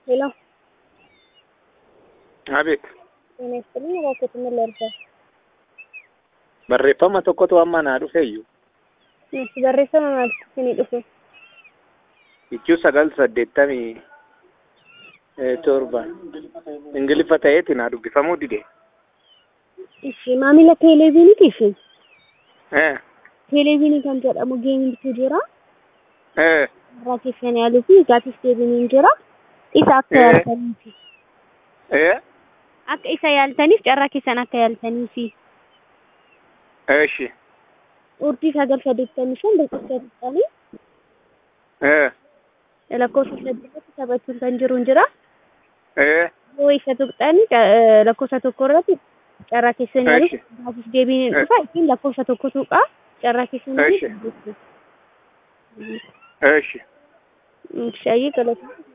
ሄሎ Abeet, ጤና ይስጥልኝ። እባክዎት ምን ልርዳዎት? barreeffama tokkotu amma naa dhufeeyyu እሺ barreeffama maaltu isinii dhufe? ichuu sagal saddeettamii eh, torba ingiliffa ta'eeti naa dubbifamuu dide. Ishi maamila teeleviiniiti ishi. Eh, Teeleviinii kan jedhamu geemiitu jira. eh, Irraa keessan yaaluu fi gaafis deebiin jira. Isa akka Eh. yaaltaniifi. eh, Akka isa yaaltaniif carraa keessan akka yaaltaniifi. eeshi, Urjii sagal saddeettamii shan lakkoofsa tuqxanii eh, lakkoofsa saddeettatti taphachuun kan jiru jira. eh, Yoo isa tuqxanii ca- lakkoofsa tokko irratti carraa keessan yaaluu Eshi. gaafis deebiin Eh. dhufa ittiin lakkoofsa tokko tuqaa carraa keessan Eshi. yaaluu. eeshi. Shaayii galata.